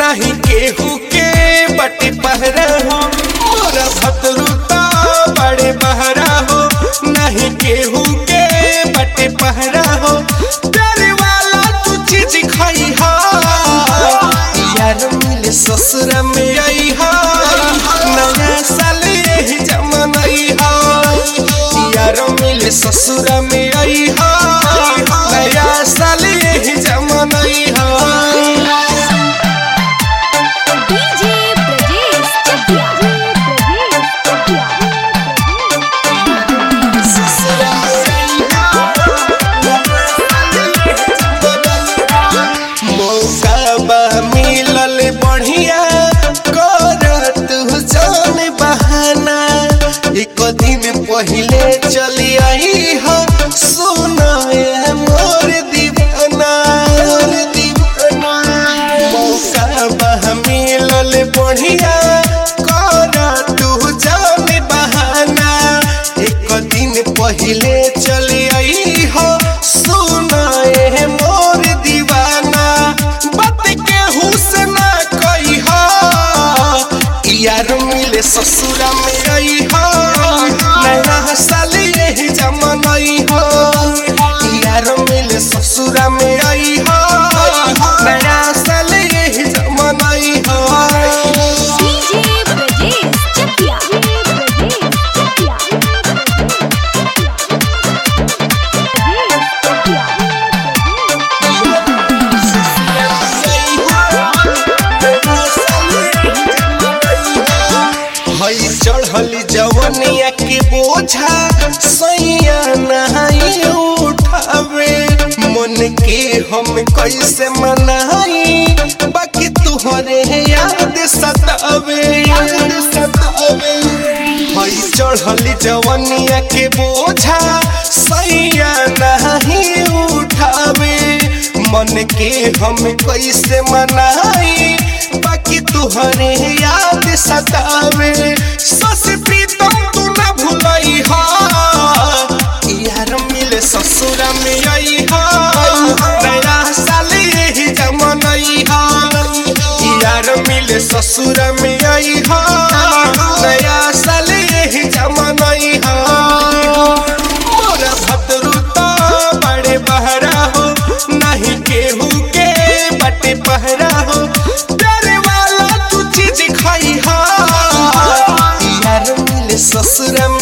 नहीं केहू के बटे पहरा हो मोरा भतरुता बड़े बहरा हो नहीं केहू के बटे पहरा हो प्यारे वाला तू चीज खाई हा यार मिले ससुर में आई हा नया साल यही जमन आई हा यार मिले ससुर में आई हा नया साल यही जमन आई हा डीजे ब्रजेश चकिया ब्रजेश चकिया मौका बा मिलल बढ़िया करत जान बहाना एक दिन पहिले चली आई हो सुना ये मोर दीवाना मोर दीवाना मौका बा मिलल बढ़िया करत जान बहाना एक दिन पहिले चली आई हो सुना ये मोर दीवाना बात के हुसना कही हो यार मिले ससुरा में आई हो नया साल यही जमन आई हो यार मिले ससुरा में आई हो नया साल यही जमन आई हो डीजे ब्रजेश चकिया ब्रजेश चकिया ब्रजेश चकिया हई चढ़ली जवनिया के बोझा सैया नहाई उठावे मन के हम कैसे मनाई बाकी तुहरे याद सतावे याद सतावे हई चढ़ली जवनिया के बोझा सैया नहीं उठावे मन के हम कैसे मनाई बाकी तुहरे याद सतावे सस प्रीतम तू न भुलई हा यार मिले ससुर में आई हा नया साल यही जमनई हा यार मिले ससुर में आई हा नया साल यही जमनई हा मोरा भद्रुता बड़े बहरा हो नहीं केहू के बटे पहरा हो प्यारे वाला तू चीज खाई हा यार मिले ससुर